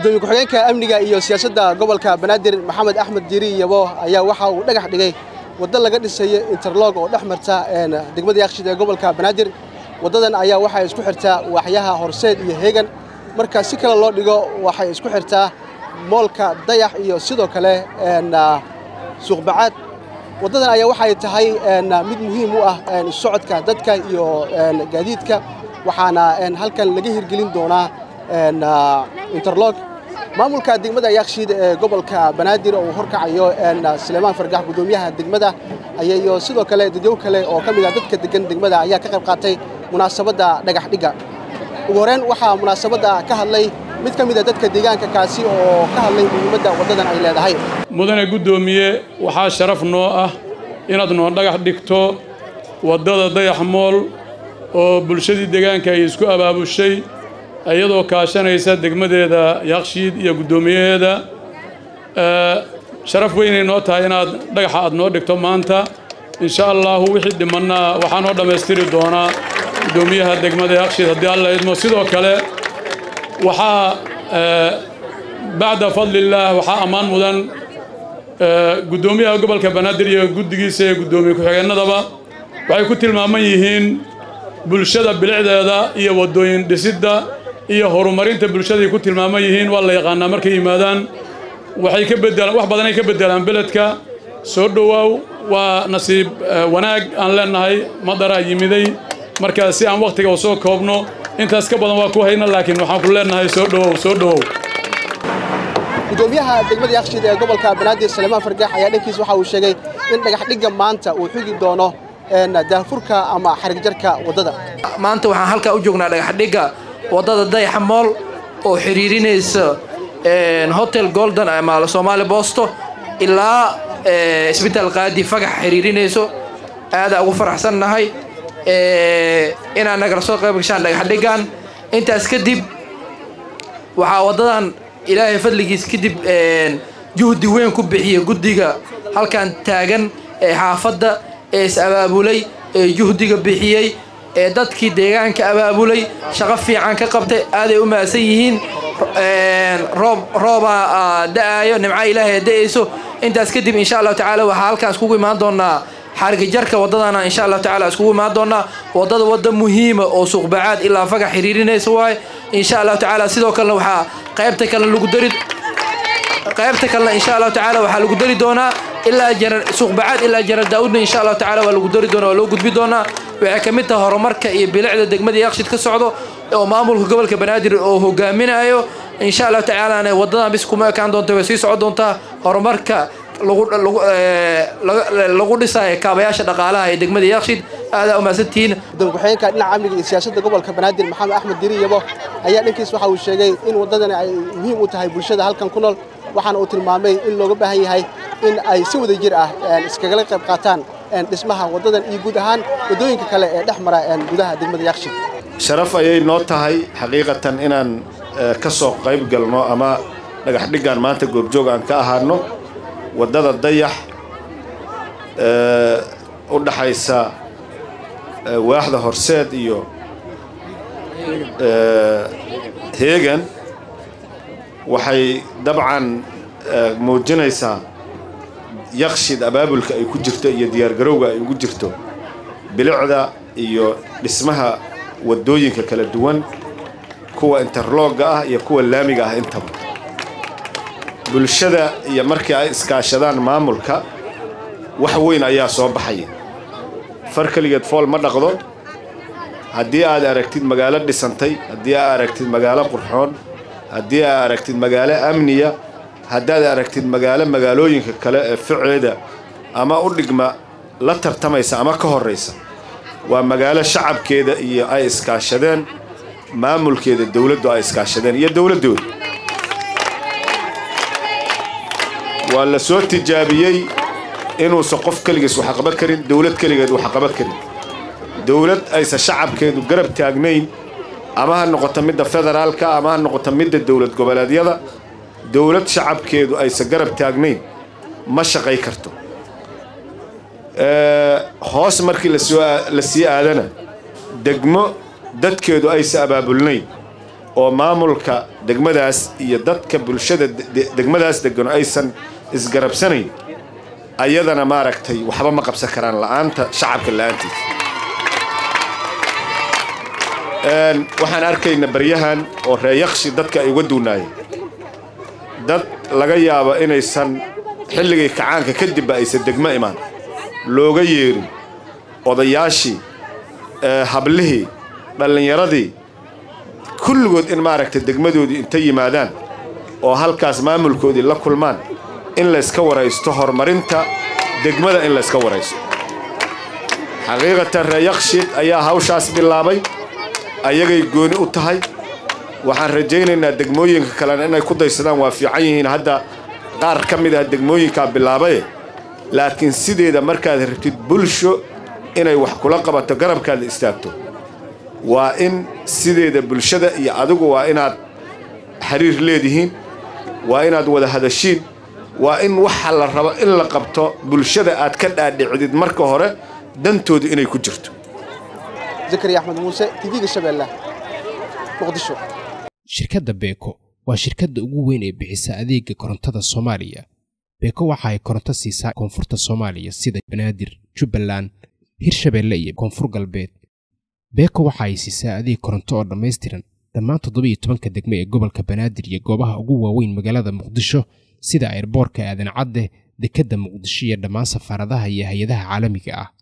gudoomiye ku-xigeenka amniga iyo siyaasadda gobolka banaadir maxamed axmed diiri yabo ayaa waxa uu dhagax dhigay waddo laga dhisayo interlog oo dhex marta degmada yaaqshid ee gobolka banaadir waddadan ayaa waxay isku xirtaa waaxyaha horseed iyo heegan marka si kale loo dhigo waxay isku xirtaa moolka dayax iyo sidoo kale suuqbacaad waddadan ayaa waxay tahay mid muhiim u ah socodka dadka iyo gaadiidka waxaana halkan laga hirgelin doonaa interlog maamulka degmada yaaqshiid ee gobolka banaadir oo uu horkacayo sulaymaan fargax gudoomiyaha degmada iyo sidoo kale dadyow kale oo ka mid ah dadka degan degmada ayaa ka qayb qaatay munaasabadda dhagax dhigga ugu horreyn waxaa munaasabadda ka hadlay mid ka mid a dadka deegaanka kaasi oo ka hadlay muhiimadda waddadan ay leedahay mudane guddoomiye waxaa sharaf noo ah inaad noo dhagax dhigto waddada dayax mool oo bulshadii deegaanka ay isku abaabushay iyadoo kaashanaysa degmadeeda yaaqshiid iyo guddoomiyaheeda sharaf weynay noo tahay inaad dhagaxa aad noo dhigto maanta insha allahu wixii dhimanna waxaa noo dhammaystiri doonaa guddoomiyaha degmada yaaqshiid haddii alla idmo sidoo kale waxaa bacda fadlillaah waxaa ammaan mudan guddoomiyaha gobolka banaadir iyo guddigiisa iyo guddoomiye ku-xigeennadaba waxay ku tilmaaman yihiin bulshada bilicdeeda iyo waddooyin dhisidda iyo horumarinta bulshaday ku tilmaaman yihiin waa la yaqaanaa markay yimaadaan waxay ka bedelaan wax badanay ka bedelaan beledka soo dhowaaw waa nasiib wanaag aan leenahay madaraa yimiday markaa si aan wakhtiga u soo koobno intaas ka badan waa ku hayna laakiin waxaan ku leenahay soo dhowow soo dhowow gudoomiyaha degmada yaaqshiid ee gobolka banaadir sulaymaan fargax ayaa dhankiis waxa uu sheegay in dhagax dhigga maanta uu xugi doono daafurka ama xarigjarka waddada maanta waxaan halkaa u joognaa dhagaxdhigga waddada dayaxa mool oo xiriirinaysa hotel golden ama soomaali boosto ilaa isbitaal qaadi fagax xiriirinayso aadaa ugu faraxsannahay inaad nagala soo qayb gashaan dhagaxdhiggan intaas kadib waxaa waddadan ilaahay fadligiis kadib juhdi weyn ku bixiya guddiga halkan taagan ee xaafadda ee is abaabulay ee juhdiga bixiyey ee dadkii deegaanka abaabulay shaqo fiican ka qabtay aaday u mahadsan yihiin roob roobaa da'aayo nimca ilaahay da'ayso intaas kadib insha allahu tacaala waxaa halkaan iskugu imaan doonaa xargijarka waddadana insha allahu tacaala iskugu imaan doonaa waddada wadda muhiima oo suuqbacaad ilaa fagax xiriirinaysa waaye insha allahu tacaala sidoo kalena waxaa qaybta kalena lagu dari qaybta kalena insha allahu tacaala waxaa lagu dari doonaa ilaa jarar suuqbacaad ilaa jarar daawudna insha allahu tacaala waa lagu dari doonaa waa loo gudbi doonaa waxay ka mid tahay horumarka iyo bilicda degmada yaaqshid ka socdo oo maamulka gobolka banaadir oo hogaaminayo insha allahu tacaalana waddadan bis kuma ekaan doonta way sii socon doontaa horumarka lagu dhisayo kaabayaasha dhaqaalaha ee degmada yaaqshid aadaa umahadsantihiin gudoomiye ku-xigeenka dhinaca amniga iyo siyaasadda gobolka banaadir maxamed axmed diiri yabo ayaa dhankiis waxa uu sheegay in waddadani ay muhiim u tahay bulshada halkan ku nool waxaana uu tilmaamay in looga baahan yahay in ay si wada jir ah iskagala qayb qaataan dhismaha waddadan iyo guud ahaan waddooyinka kale ee dhex mara gudaha degmada yaaqshid sharaf ayay noo tahay xaqiiqatan inaan ka soo qayb galno ama dhagax dhiggan maanta goobjoog aan ka ahaano waddada dayax u dhaxaysa waaxda horseed iyo heegan waxay dabcan muujinaysaa yaqshid abaabulka ay ku jirto iyo diyaargarowga ay ugu jirto bilicda iyo dhismaha waddooyinka kala duwan kuwa interlogga ah iyo kuwa laamiga ah intaba bulshada iyo markii ay iskaashadaan maamulka wax weyn ayaa soo baxaya far keligeed fool ma dhaqdo haddii aad aragtid magaalo dhisantay haddii aad aragtid magaalo qurxoon haddii aad aragtid magaalo amniya haddaad aragtid magaalo magaalooyinka kale ee ficeeda ama u dhigma la tartamaysa ama ka horraysa waa magaalo shacabkeeda iyo ay iskaashadeen maamulkeeda dowladdu ay iskaashadeen iyo dowladdooda waa la soo tijaabiyey inuusan qof keligiis wax qaban karin dowlad keligeed wax qaban karin dowlad aysan shacabkeedu garab taagnayn ama ha noqoto midda federaalka ama ha noqoto midda dowlad goboleedyada dowlad shacabkeedu aysan garab taagnayn ma shaqay karto hoos markii lasoo la sii aadana degmo dadkeedu aysan abaabulnayn oo maamulka degmadaas iyo dadka bulshada degmadaas degan aysan isgarabsanayn ayadana maaragtay waxba ma qabsan karaan la'aanta shacabka la'aantiisa waxaan arkayna baryahan oo reeyaqshi dadka ay uga duunaayeen dad laga yaabo inaysan xilligii kacaanka kadibba aysan degmo imaan looga yeerin odayaashii hablihii dhallinyaradii kulligood in maaragtay degmadoodii inta yimaadaan oo halkaas maamulkoodii la kulmaan in layska waraysto horumarinta degmada in layska waraysto xaqiiqatan reeyaqshiid ayaa hawshaas bilaabay ayagay gooni u tahay waxaan rajaynaynaa degmooyinka kalena inay ku daysadaan waa fiican yihiin hadda qaar ka mid ah degmooyinkaa bilaabaye laakiin sideeda markaad rabtid bulsho inay wax kula qabato garabkaada istaagto waa in sideeda bulshada iyo adigu waa inaad xiriir leedihiin waa inaad wada hadashiin waa in waxa la rabo in la qabto bulshada aad ka dhaadhicdid marka hore dantooda inay ku jirto zakariya axmed muuse tv-ga shabeelle muqdisho shirkadda beeko waa shirkadda ugu weyn ee bixisa adeega korontada soomaaliya beeko waxa ay koronto siisaa koonfurta soomaaliya sida banaadir jubbaland hirshabeelle iyo koonfur galbeed beeko waxa ay siisaa adeeg koronto oo dhammaystiran dhammaan toddobiiyo tobanka degmo ee gobolka banaadir iyo goobaha ugu waaweyn magaalada muqdisho sida airboorka aadan cadde dekedda muqdisho iyo dhammaan safaaradaha iyo hay-adaha caalamiga ah